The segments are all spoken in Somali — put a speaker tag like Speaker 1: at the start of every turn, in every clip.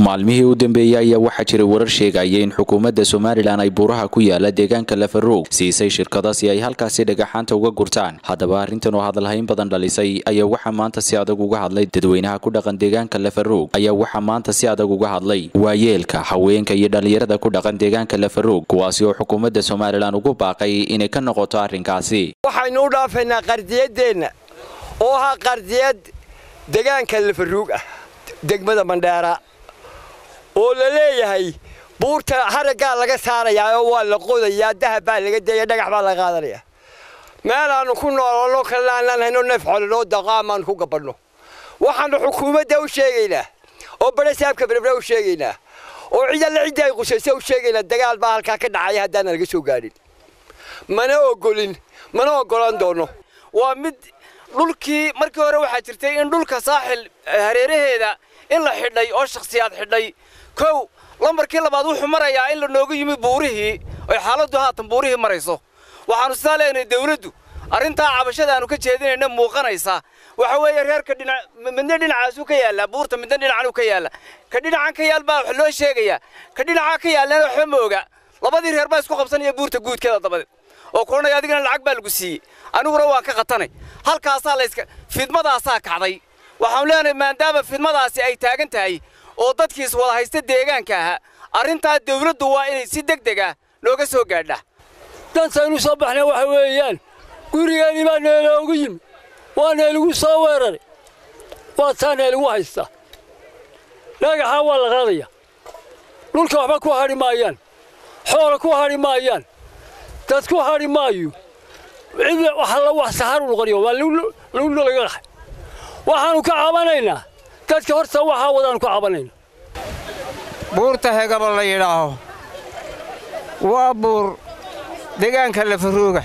Speaker 1: maalmihii u dambeeyey ayaa waxaa jiray warar sheegaya in xukuumadda somalilan ay buuraha ku yaala deegaanka lafaroog siisay shirkada si ay halkaasi dhagaxaanta uga gurtaan haddaba arrintan oo hadalhayn badan dhalisay ayaa waxaa maanta si adag uga hadlay dadweynaha ku dhaqan deegaanka lafaroog ayaa waxaa maanta si adag uga hadlay waayeelka haweenka iyo dhallinyarada ku dhaqan deegaanka lafaroog kuwaasi oo xukuumadda somalilan ugu baaqay inay ka noqoto arrinkaasi
Speaker 2: waxaynu u dhaafaynaa qardiyadeenna oo ahaa qardiyad deegaanka lafaruug ah degmada mandheera oo la leeyahay buurta haraggaa laga saarayaa oo waa la qodayaa dahab baa laga deeya dhagax baa laga qaadanayaa meelaannu ku noololno kalena aanaan hayno neef xolinoo daqaamaan ku gabadhno waxaannu xukuumadda u sheegaynaa oo badhasaabka berbera u sheegaynaa oo cidalle cidda ay qusaysa u sheegaynaa dagaal baa halkaa ka dhacaya haddaana laga soo gaadhin mana ogolin mana oggolan doonno
Speaker 3: waa mid dhulkii markii hore waxaa jirtay in dhulka saaxil hareeraheeda in la xidhay oo shakhsiyaad xidhay kow lambarkii labaad wuxuu marayaa in la noogu yimi buurihii oy xaaladdu haatan buurihii marayso waxaannu sidaa leenahay dawladdu arrintaa cabashada aanu ka jeedinayna muuqanaysa waxa weeye reerka dhinac midna dhinacaasuu ka yaallaa buurta midna dhinacanuu ka yaalla ka dhinacan ka yaal baa wax loo sheegayaa ka dhinacaa ka yaallana waxba ma oga labadii reer baa isku qabsanaya buurta guudkeeda dabadeed oo kulanaya adigana lacag baa lagu siiyey aniguna waan ka qatanay halkaasaa layska fidmadaasaa kacday waxaanu leenahay maadaama fidmadaasi ay taagan tahay oo dadkiis wada haysta deegaanka ahaa arrintaa dawladdu waa inay si deg deg ah nooga soo gaadha
Speaker 4: dantaynu soo baxnay waxa weeyaan gurigeenii baa neeloogu yimi waa neeligu soo weeraray waa taa neeligu haysta dhagaxaa waa la qaadaya dhulka waxba ku hadhi maayaan xoola ku hadhi maayaan dad ku hadhi maayo cid waxalla wax saharu noqonayo waa lagu laga qaxay waxaannu ka cabanaynaa dadka horta waxaa wadaannu ka cabanayna
Speaker 5: buurta hegaba la yidhaaho waa buur deegaanka lafarooga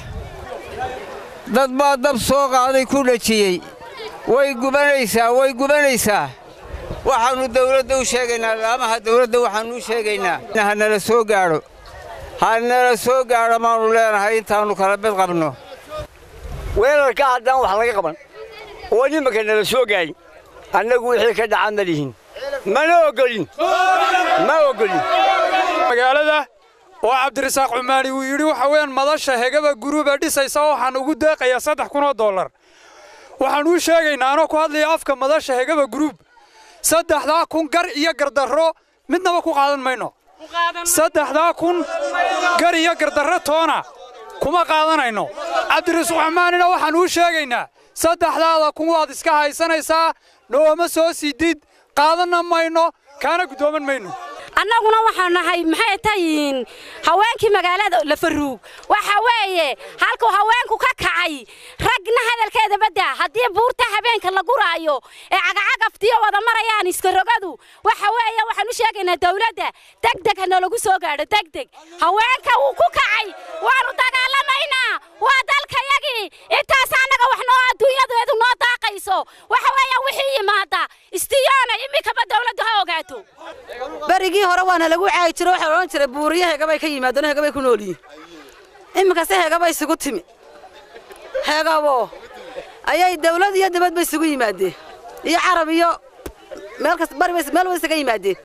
Speaker 5: dad baa dab soo qaaday ku dhajiyey way gubanaysaa way gubanaysaa waxaannu dawladda u sheegaynaa laamaha dawladda waxaannu u sheegaynaa ha nala soo gaadho ha nala soo gaadho maannu leenahay intaannu kala bed qabno
Speaker 2: weerarka haddaan wax laga qaban oo nimanka nala soo gaadhin annagu wixii ka dhaca ma lihin mana ogolin ma ogolin
Speaker 6: magaalada oo cabdirasaaq cumaani uu yidhi waxa weeyaan madasha hegaba guruuba dhisaysa waxaan ugu deeqayaa saddex kun oo dollar waxaan uu sheegaynaa anoo ku hadlaya afka madasha hegaba guruub saddexdaa kun gar iyo gardarro midnaba ku qaadan mayno saddexdaa kun gar iyo gardarro toona kuma qaadanayno cabdirasuq cumaanina waxaan uu sheegaynaa saddexdaada kun waad iska haysanaysaa nooma soo sidid qaadanna mayno kaana guddooman mayno
Speaker 7: annaguna waxaan nahay maxay tayiin haweenkii magaalada lafaruug waxa weeye halkuu haweenku ka kacay ragna hadalkeeda badda haddii buurta habeenka la guraayo ee cagacagaftiyo wada marayaan iskarogadu waxa weeye waxaan u sheegaynaa dawladda degdeg ha noolagu soo gaadho degdeg haweenka wuu ku kacay waannu dagaalamaynaa waa dalkayagii intaas annaga wax noo adduunyadeedu noo daaqayso waxa weeye wixii yimaada istiyoona iminkaba dawladdu ha ogaato
Speaker 8: berigii hore waana lagu caagi jiro waxaa odhan jiray buuriyo hegabay ka yimaadeen hegabay ku nool yihiin iminkase hegaba isugu timi hegabo ayay dawlad iyo dibadba isugu yimaadeen iyo carab iyo meel kas bari meel wada isaga yimaadeen